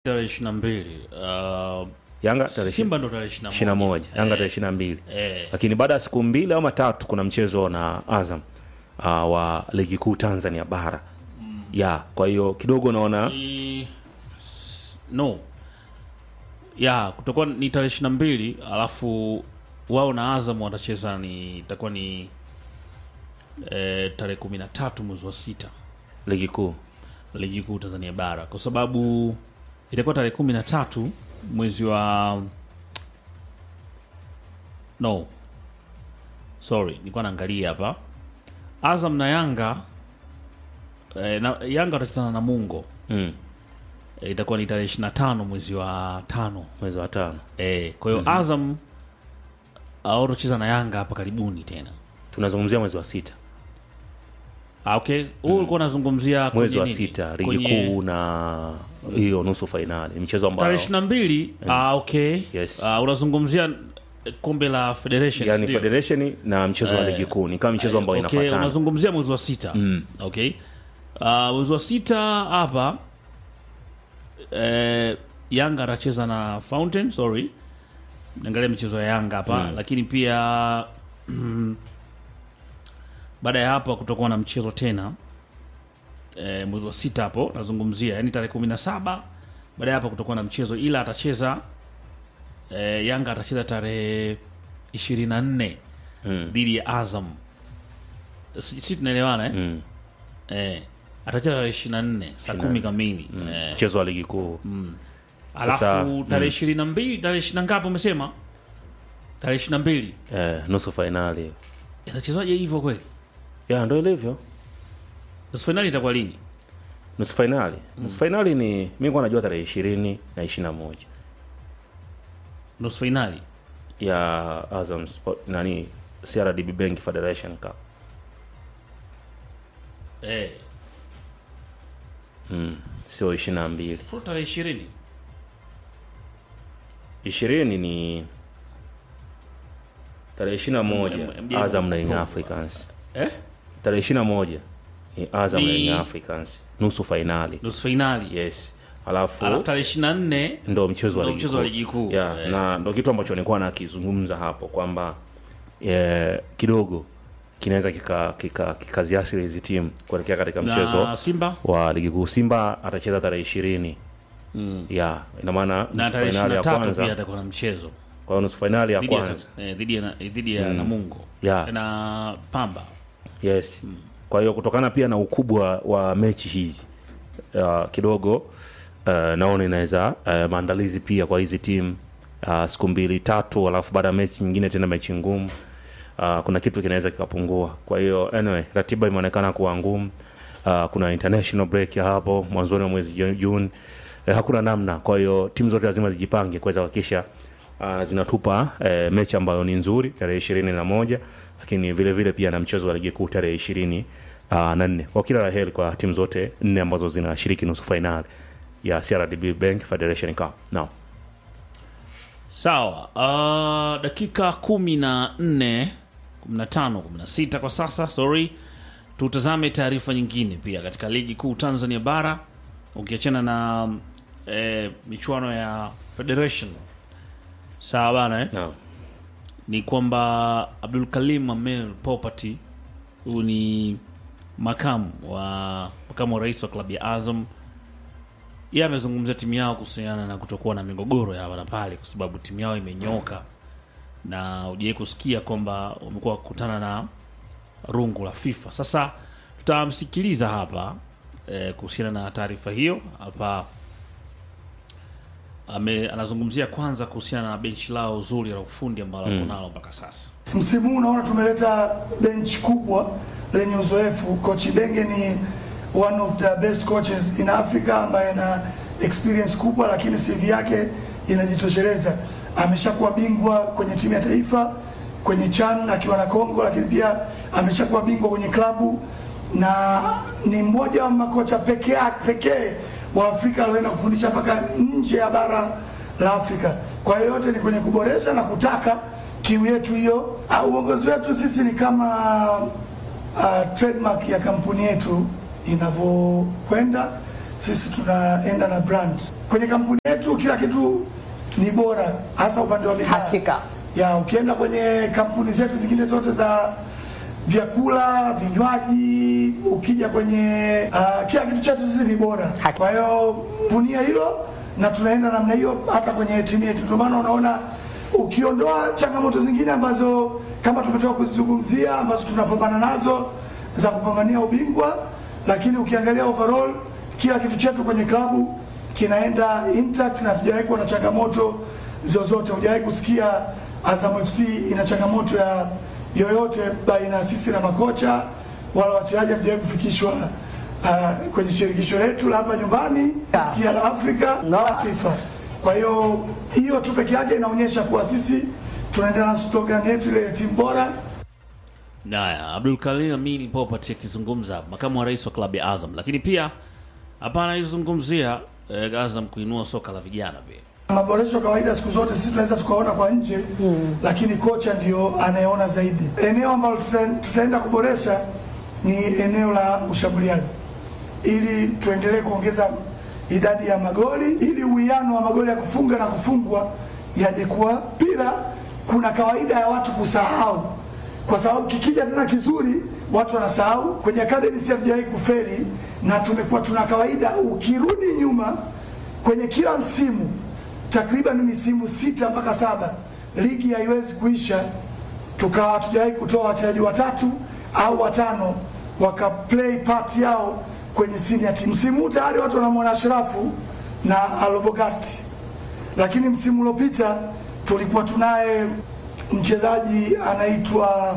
tarehe ishirini na mbili uh, Yanga tarehe Simba ndo tarehe ishirini ishirini na moja Yanga tarehe ishirini na mbili eh, lakini baada ya siku mbili au matatu kuna mchezo na Azam uh, wa ligi kuu Tanzania bara ya kwa hiyo kidogo naona ni- s- no ya kutakuwa ni tarehe ishirini na mbili alafu wao na Azam watacheza ni itakuwa ni eh, tarehe kumi na tatu mwezi wa sita ligi kuu ligi kuu Tanzania bara kwa sababu itakuwa tarehe kumi na tatu mwezi wa no sorry nilikuwa naangalia hapa Azam na Yanga eh, na, Yanga watachezana na Mungo mm. eh, itakuwa ni tarehe ishirini na tano mwezi wa tano mwezi wa tano eh, kwa hiyo Azam uh, watacheza na Yanga hapa karibuni tena tunazungumzia mwezi wa sita ah, okay huu ulikuwa unazungumzia mwezi kwenye wa nini? sita ligi Kwenye- kuu na hiyo nusu fainali ni mchezo tarehe ambao ishirini na mbili ah, okay Yes. Ah, unazungumzia eh, kombe la federation yani ndio? federation na mchezo wa ligi kuu ni kama michezo ambayo okay, inafuatana unazungumzia mwezi wa sita okay Ah, mwezi wa sita hapa eh, Yanga atacheza na Fountain sorry naangalia michezo ya Yanga hapa lakini pia baada ya hapo kutakuwa na mchezo tena eh, mwezi wa sita hapo nazungumzia yani tarehe kumi na saba baada ya hapo kutakuwa na mchezo ila atacheza eh, Yanga atacheza tarehe ishirini na nne Mm. dhidi ya Azam si, si tunaelewana eh? Mm. Eh, atacheza tarehe ishirini na nne saa kumi kamili eh, mchezo wa ligi kuu alafu Sasa, tarehe ishirini na mbili tarehe ishirini na ngapi umesema tarehe ishirini na mbili eh, nusu fainali itachezwaje hivyo kweli ya ndo ilivyo nusu fainali itakuwa lini nusu fainali nusu fainali ni mi kuwa najua tarehe ishirini na ishirini na moja nusu fainali ya Azam Sport, nani CRDB Bank Federation Cup eh, mm. sio ishirini na mbili so tarehe ishirini ishirini ni tarehe ishirini na moja M- M- Azam na Young M- Africans eh? tarehe ishirini na moja ni Azam na Ni- Young Africans nusu fainali nusu fainali yes alafu alafu tarehe ishirini na nne ndo mchezo wa ndo ligi mchezo wa kuu. ligi kuu. yeah, Eh. na ndo kitu ambacho nilikuwa nakizungumza hapo kwamba eh, kidogo kinaweza kikaziasiri kika, kikaziathiri hizi timu kuelekea katika mchezo na Simba wa ligi kuu simba atacheza tarehe ishirini mm. ya ina maana na nusu tarehe fainali ishirini ya na tatu kwanza pia atakuwa na mchezo kwa hiyo nusu fainali ya dhidi ya, kwanza eh, dhidi ya, dhidi ya Namungo Yeah. na Pamba yes kwa hiyo kutokana pia na ukubwa wa mechi hizi uh, kidogo uh, naona inaweza uh, maandalizi pia kwa hizi timu uh, siku mbili tatu alafu baada ya mechi nyingine tena mechi ngumu uh, kuna kitu kinaweza kikapungua kwa hiyo anyway ratiba imeonekana kuwa ngumu uh, kuna international break ya hapo mwanzoni wa mwezi Ju- juni uh, hakuna namna kwa hiyo timu zote lazima zijipange kuweza kuhakikisha uh, zinatupa uh, mechi ambayo ni nzuri tarehe ishirini na moja lakini vile vile pia na mchezo wa ligi kuu tarehe ishirini uh, na nne kwa kila la heri kwa timu zote nne ambazo zinashiriki nusu fainali ya CRDB Bank Federation Cup now sawa uh, dakika kumi na nne kumi na tano kumi na sita kwa sasa sorry tutazame taarifa nyingine pia katika ligi kuu tanzania bara ukiachana na eh, michuano ya federation sawa bana eh? now ni kwamba abdul kalim amel property huyu ni makamu wa makamu wa rais wa klabu ya azam yeye amezungumzia timu yao kuhusiana na kutokuwa na migogoro ya hapa na pale kwa sababu timu yao imenyoka na ujawai kusikia kwamba wamekuwa wakikutana na rungu la fifa sasa tutamsikiliza hapa eh, kuhusiana na taarifa hiyo hapa ame, anazungumzia kwanza kuhusiana na benchi lao zuri la ufundi ambalo mm. nalo mpaka sasa Msimu huu unaona tumeleta bench kubwa lenye uzoefu. Coach Benge ni one of the best coaches in Africa ambaye ana experience kubwa, lakini CV yake inajitosheleza. Ameshakuwa bingwa kwenye timu ya taifa, kwenye CHAN akiwa na Kongo, lakini pia ameshakuwa bingwa kwenye klabu na ni mmoja wa makocha pekee pekee wa Afrika alioenda kufundisha mpaka nje ya bara la Afrika. Kwa hiyo yote ni kwenye kuboresha na kutaka kiu yetu hiyo. Ah, Uongozi wetu sisi ni kama uh, trademark ya kampuni yetu inavyokwenda. sisi tunaenda na brand kwenye kampuni yetu, kila kitu ni bora, hasa upande wa bidhaa. Hakika. ya ukienda kwenye kampuni zetu zingine zote za vyakula, vinywaji, ukija kwenye uh, kila kitu chetu sisi ni bora. Haki. Kwa hiyo vunia hilo na tunaenda namna hiyo hata kwenye timu yetu. Ndio maana unaona ukiondoa changamoto zingine ambazo kama tumetoka kuzizungumzia ambazo tunapambana nazo za kupambania ubingwa, lakini ukiangalia overall kila kitu chetu kwenye klabu kinaenda intact na hatujawahi kuwa na changamoto zozote. Hujawahi kusikia Azam FC ina changamoto ya yoyote baina ya sisi na makocha wala wachezaji, hatujawahi kufikishwa uh, kwenye shirikisho letu la hapa nyumbani Yeah. sikia la Afrika No. wala FIFA. Kwa hiyo hiyo tu peke yake inaonyesha kuwa sisi tunaendelea na slogan yetu ile ya timu bora Naya, Abdul Karim Amin Popat akizungumza, makamu wa rais wa klabu ya Azam, lakini pia hapa anaizungumzia eh, Azam kuinua soka la vijana pia. Maboresho kawaida siku zote sisi tunaweza tukaona kwa nje lakini kocha ndio anayeona zaidi. Eneo ambalo tuta, tutaenda kuboresha ni eneo la ushambuliaji, ili tuendelee kuongeza idadi ya magoli, ili uwiano wa magoli ya kufunga na kufungwa yaje kuwa pira. Kuna kawaida ya watu kusahau, kwa sababu kikija tena kizuri watu wanasahau. Kwenye academy si hatujawahi kufeli, na tumekuwa tuna kawaida, ukirudi nyuma kwenye kila msimu takriban misimu sita mpaka saba ligi haiwezi kuisha tukawa hatujawahi kutoa wachezaji watatu au watano waka play part yao kwenye senior team. Msimu huu tayari watu wanamwona Ashrafu na Alobogasti, lakini msimu uliopita tulikuwa tunaye mchezaji anaitwa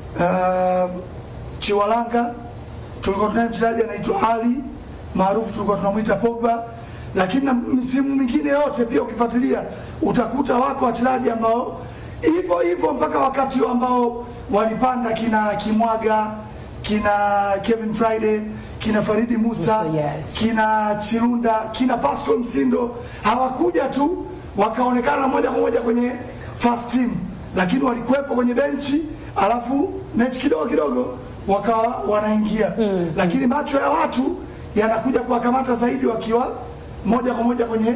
uh, Chiwalanga, tulikuwa tunaye mchezaji anaitwa Ali maarufu tulikuwa tunamwita Pogba, lakini na misimu mingine yote pia ukifuatilia utakuta wako wachezaji ambao hivyo hivyo mpaka wakati huo ambao walipanda kina Kimwaga kina Kevin Friday kina Faridi Musa Musa, yes. kina Chirunda kina Pascal Msindo hawakuja tu wakaonekana moja kwa moja kwenye first team, lakini walikuwepo kwenye benchi, alafu mechi kidogo kidogo wakawa wanaingia mm. Lakini macho ya watu yanakuja kuwakamata zaidi wakiwa moja kwa moja kwenye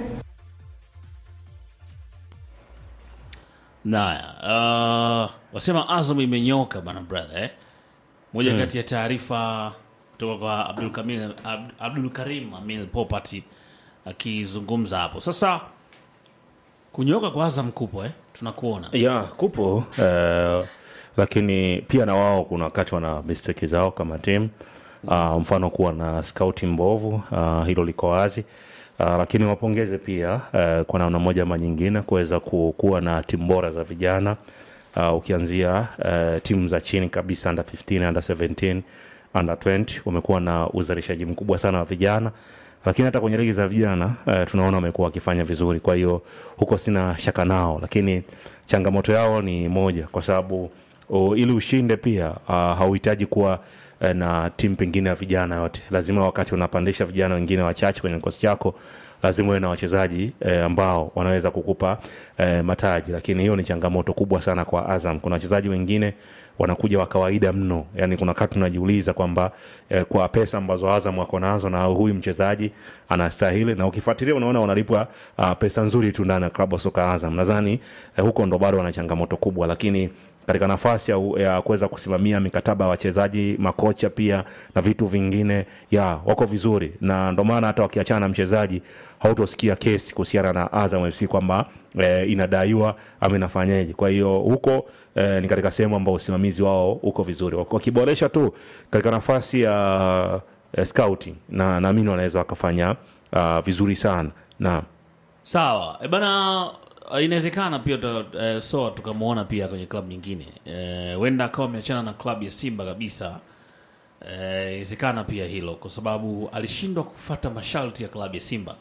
Naya, uh, wasema Azam imenyoka bana brother eh? Moja kati ya taarifa kutoka kwa Abdul, Kamil, Ab- Abdul Karim Amil Popati akizungumza hapo. Sasa kunyoka kwa Azam kupo eh? Tunakuona ya kupo eh, lakini pia na wao kuna wakati wana mistake zao kama timu uh, mfano kuwa na scouting mbovu uh, hilo liko wazi uh, lakini wapongeze pia uh, kwa namna moja ama nyingine kuweza ku- kuwa na timu bora za vijana uh, ukianzia uh, timu za chini kabisa under 15 under 17 under 20 wamekuwa na uzalishaji mkubwa sana wa vijana lakini hata kwenye ligi za vijana uh, tunaona wamekuwa wakifanya vizuri kwa hiyo huko sina shaka nao lakini changamoto yao ni moja kwa sababu o, ili ushinde pia uh, hauhitaji kuwa eh, na timu pengine ya vijana yote lazima wakati unapandisha vijana wengine wachache kwenye kikosi chako lazima uwe na wachezaji eh, ambao wanaweza kukupa eh, mataji lakini hiyo ni changamoto kubwa sana kwa azam kuna wachezaji wengine wanakuja wa kawaida mno yani kuna wakati tunajiuliza kwamba eh, kwa pesa ambazo azam wako nazo na huyu mchezaji anastahili na ukifuatilia unaona wanalipwa uh, pesa nzuri tu ndani ya klabu ya soka azam nadhani eh, huko ndo bado wana changamoto kubwa lakini katika nafasi ya, ya kuweza kusimamia mikataba ya wachezaji makocha pia na vitu vingine ya wako vizuri na ndo maana hata wakiachana na mchezaji hautosikia kesi kuhusiana na azam fc kwamba eh, inadaiwa ama inafanyaje kwa hiyo huko eh, ni katika sehemu ambao usimamizi wao uko vizuri Waki- wakiboresha tu katika nafasi ya eh, scouting na naamini wanaweza wakafanya uh, vizuri sana na sawa e bana uh, inawezekana pia tuta- eh, soa tukamwona pia kwenye klabu nyingine Eh, huenda akawa ameachana na klabu ya simba kabisa Eh, inawezekana pia hilo kwa sababu alishindwa kufata masharti ya klabu ya simba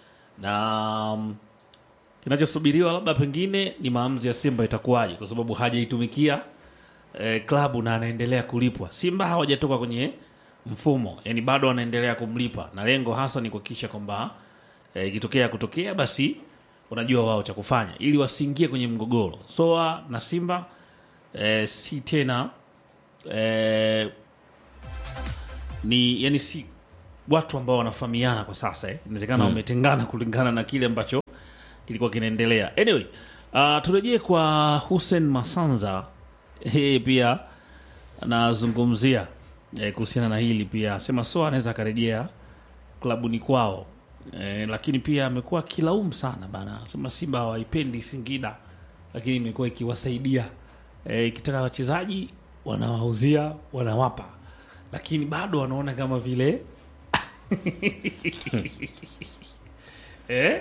na mm, kinachosubiriwa labda pengine ni maamuzi ya simba itakuwaje kwa sababu hajaitumikia eh, klabu na anaendelea kulipwa simba hawajatoka kwenye mfumo yani bado wanaendelea kumlipa na lengo hasa ni kuhakikisha kwamba eh, ikitokea kutokea basi unajua wao cha kufanya ili wasiingie kwenye mgogoro soa na simba eh, si tena eh, ni yani si watu ambao wanafahamiana kwa sasa eh. inawezekana wametengana kulingana na kile ambacho kilikuwa kinaendelea anyway uh, turejee kwa Hussein Masanza yeye pia anazungumzia eh, kuhusiana na hili pia asema so anaweza akarejea klabuni kwao eh, lakini pia amekuwa akilaumu sana bana sema Simba hawaipendi Singida lakini imekuwa ikiwasaidia eh, ikitaka wachezaji wanawauzia wanawapa lakini bado wanaona kama vile eh?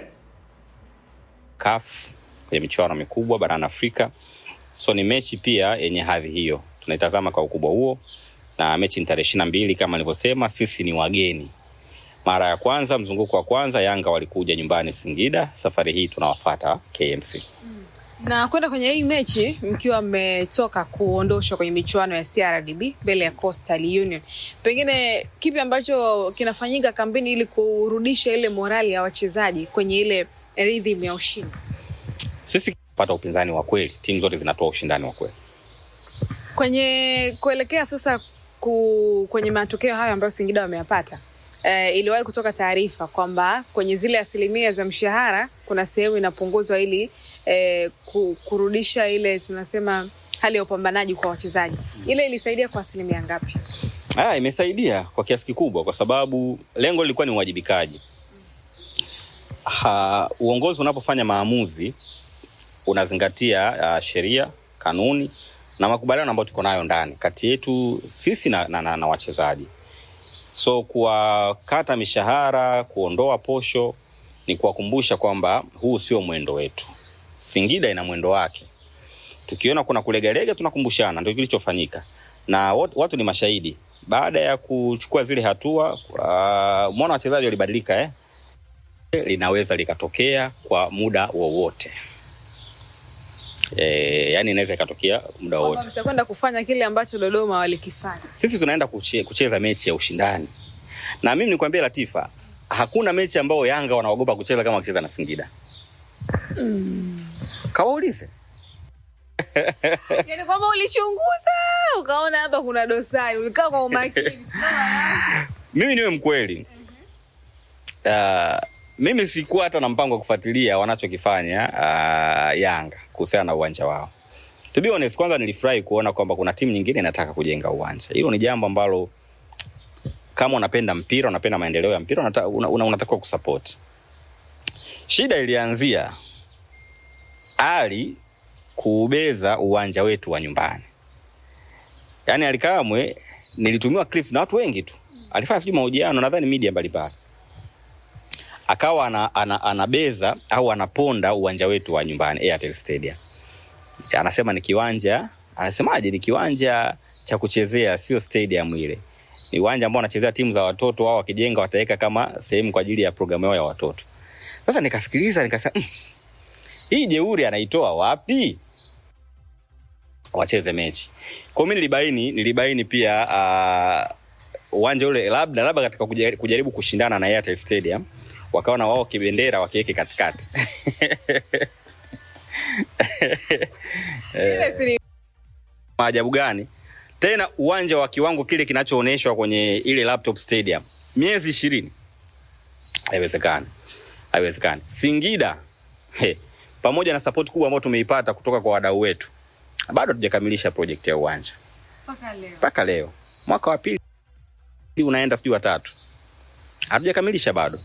CAF kwenye michuano mikubwa barani Afrika. So ni mechi pia yenye hadhi hiyo, tunaitazama kwa ukubwa huo, na mechi ni tarehe ishirini na mbili kama nilivyosema, sisi ni wageni. Mara ya kwanza, mzunguko wa kwanza, Yanga walikuja nyumbani Singida. Safari hii tunawafata KMC. na kwenda kwenye hii mechi mkiwa mmetoka kuondoshwa kwenye michuano ya CRDB mbele ya Coastal Union, pengine kipi ambacho kinafanyika kambini ili kurudisha ile morali ya wachezaji kwenye ile rhythm ya ushindi? Sisi pata upinzani wa kweli, timu zote zinatoa ushindani wa kweli. Kwenye kuelekea sasa ku, kwenye matokeo hayo ambayo Singida wameyapata eh, iliwahi kutoka taarifa kwamba kwenye zile asilimia za mshahara kuna sehemu inapunguzwa ili eh, ku, kurudisha ile tunasema hali ya upambanaji kwa wachezaji. Ile ilisaidia kwa asilimia ngapi? Ah, imesaidia kwa kiasi kikubwa, kwa sababu lengo lilikuwa ni uwajibikaji. Ha, uongozi unapofanya maamuzi unazingatia uh, sheria, kanuni na makubaliano ambayo tuko nayo ndani kati yetu sisi na, na, na, na wachezaji. So kuwakata mishahara, kuondoa posho ni kuwakumbusha kwamba huu sio mwendo wetu. Singida ina mwendo wake. Tukiona kuna kulegalega, tunakumbushana, ndio kilichofanyika na wat- watu ni mashahidi. Baada ya kuchukua zile hatua, uh, mwana wachezaji walibadilika eh? linaweza likatokea kwa muda wowote e, yani inaweza ikatokea muda Kwamba wowote. mtakwenda kufanya kile ambacho Dodoma walikifanya. Sisi tunaenda kuche, kucheza mechi ya ushindani, na mimi nikwambie Latifa, hakuna mechi ambayo Yanga wanaogopa kucheza kama wakicheza na Singida. Kawaulize. Yaani kwamba ulichunguza ukaona hapa kuna dosari, ulikaa kwa umakini. mimi niwe mkweli uh, mimi sikuwa hata na mpango wa kufuatilia wanachokifanya uh, Yanga kuhusiana na uwanja wao. To be honest, kwanza nilifurahi kuona kwamba kuna timu nyingine inataka kujenga uwanja. Hilo ni jambo ambalo kama unapenda mpira, unapenda maendeleo ya mpira, unata, una, una, unatakiwa kusupport. Shida ilianzia Ali kuubeza uwanja wetu wa nyumbani. Yaani Alikamwe nilitumiwa clips na watu wengi tu. Alifanya sijui mahojiano nadhani media mbalimbali. Akawa ana, ana, anabeza au anaponda uwanja wetu wa nyumbani Airtel Stadium. Anasema ni kiwanja, anasemaje ni kiwanja cha kuchezea sio stadium ile. Ni uwanja ambao wanachezea timu za watoto wao wakijenga wataweka kama sehemu kwa ajili ya programu yao ya watoto. Sasa nikasikiliza nikasema mm, hii jeuri anaitoa wapi? Wacheze mechi. Kwa mimi nilibaini nilibaini pia uh, uwanja ule labda labda katika kuja- kujaribu kushindana na Airtel Stadium wakaona wao kibendera wakiweke katikati. Ile si ni Maajabu gani? Tena uwanja wa kiwango kile kinachoonyeshwa kwenye ile laptop stadium miezi ishirini, haiwezekani, haiwezekani. Singida he, pamoja na support kubwa ambayo tumeipata kutoka kwa wadau wetu, bado hatujakamilisha project ya uwanja mpaka leo. mpaka leo, mwaka wa pili unaenda sijui watatu, hatujakamilisha bado.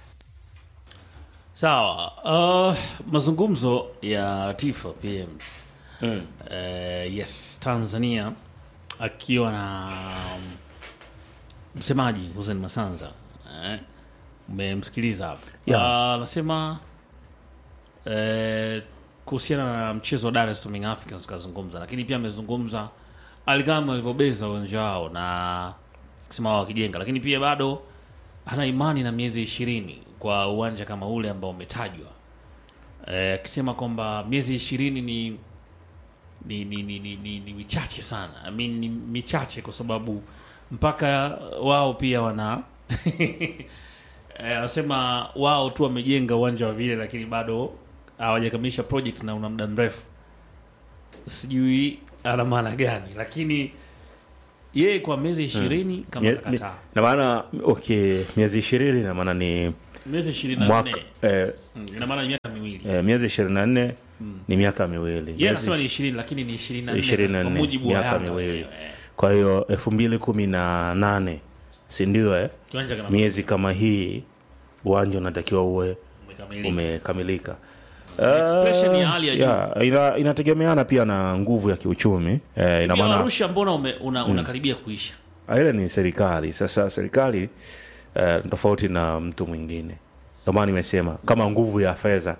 Sawa. Uh, mazungumzo ya Tifa PM mm. uh, yes Tanzania akiwa na um, msemaji Hussein Masanza eh, umemsikiliza hapa Yeah. Ah, anasema eh, kuhusiana na mchezo wa Dar es Salaam Young Africans kazungumza, lakini pia amezungumza alikama alivyobeza uwanja wao na kusema wao wakijenga, lakini pia bado ana imani na miezi ishirini kwa uwanja kama ule ambao umetajwa, Eh, akisema kwamba miezi ishirini ni ni ni, ni, ni, ni, ni michache sana I mean, ni michache kwa sababu mpaka wao pia wana Eh, anasema wao tu wamejenga uwanja wa vile, lakini bado hawajakamilisha project na una muda mrefu. Sijui ana maana gani, lakini yeye kwa miezi ishirini kama Mie- atakataa mi- na maana okay miezi ishirini na maana ni miezi ishirini na mwaka nne eh, Mm, ina maana ni miaka miwili eh, miezi ishirini na nne ni miaka miwili yeye Miezi anasema ni ishirini lakini ni ishirini na nne ishirini na kwa nne mujibu wa miaka Yanga miwili wenyewe. kwa hiyo elfu mbili kumi na nane sindio eh? kiwanja kina miezi kama hii uwanja unatakiwa uwe umekamilika. umekamilika Expression Eh, ya hali ya juu. yeah, ina, inategemeana pia na nguvu ya kiuchumi eh, ina Pia maana Arusha mbona ume, una, unakaribia kuisha Ah, ile ni serikali sasa serikali eh, tofauti na mtu mwingine ndio maana nimesema kama nguvu ya fedha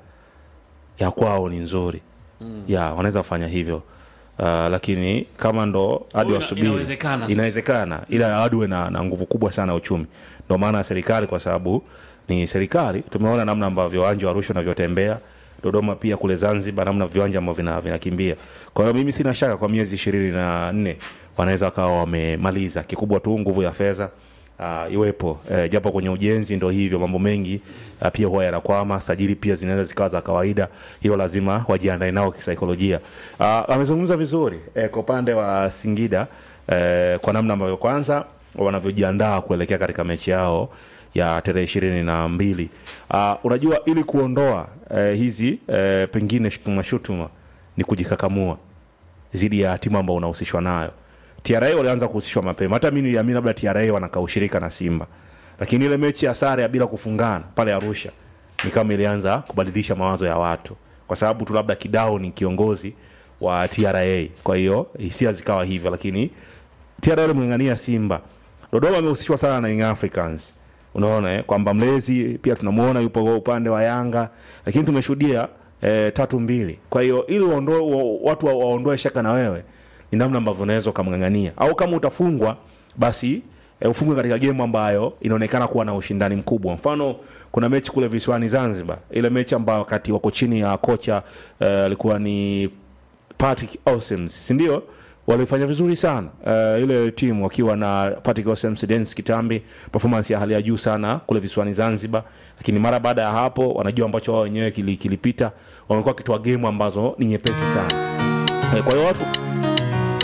ya kwao ni nzuri mm. ya wanaweza kufanya hivyo uh, lakini kama ndo hadi Ina- wasubiri inawezekana sasa. inawezekana ila hadi uwe na, na nguvu kubwa sana ya uchumi ndio maana serikali kwa sababu ni serikali tumeona namna ambavyo uwanja wa Arusha unavyotembea Dodoma pia kule Zanzibar namna viwanja ambavyo vina- vinakimbia kwa hiyo mimi sina shaka kwa miezi ishirini na nne wanaweza wakawa wamemaliza kikubwa tu nguvu ya fedha uh, iwepo eh, japo kwenye ujenzi ndo hivyo mambo mengi uh, pia huwa yanakwama sajili pia zinaweza zikawa za kawaida hiyo lazima wajiandae nao kisaikolojia uh, amezungumza vizuri eh, kwa upande wa Singida eh, kwa namna ambavyo kwanza wanavyojiandaa kuelekea katika mechi yao ya tarehe ishirini na mbili uh, unajua ili kuondoa eh, hizi eh, pengine shutuma shutuma ni kujikakamua dhidi ya timu ambao unahusishwa nayo TRA walianza kuhusishwa mapema hata mi niliamini labda TRA wanakaa ushirika na Simba lakini ile mechi ya sare ya bila kufungana pale Arusha ni kama ilianza kubadilisha mawazo ya watu kwa sababu tu labda Kidao ni kiongozi wa TRA kwa hiyo hisia zikawa hivyo lakini TRA walimng'ang'ania Simba Dodoma amehusishwa sana na Young Africans unaona eh, kwamba mlezi pia tunamuona yupo kwa upande wa Yanga lakini tumeshuhudia eh, tatu mbili kwa hiyo ili uondoe, wa, watu wa- waondoe shaka na wewe ni namna ambavyo unaweza ukamng'ang'ania au kama utafungwa basi e, ufungwe katika gemu ambayo inaonekana kuwa na ushindani mkubwa mfano kuna mechi kule visiwani zanzibar ile mechi ambayo wakati wako chini ya kocha eh, alikuwa ni Patrick Ausems si ndio walifanya vizuri sana uh, ile timu wakiwa na Patrick Ausems, Dennis Kitambi, performance ya hali ya juu sana kule visiwani Zanzibar, lakini mara baada ya hapo wanajua ambacho wao wenyewe kili- kilipita, wamekuwa wakitoa game ambazo ni nyepesi sana. Eh, Kwa hiyo watu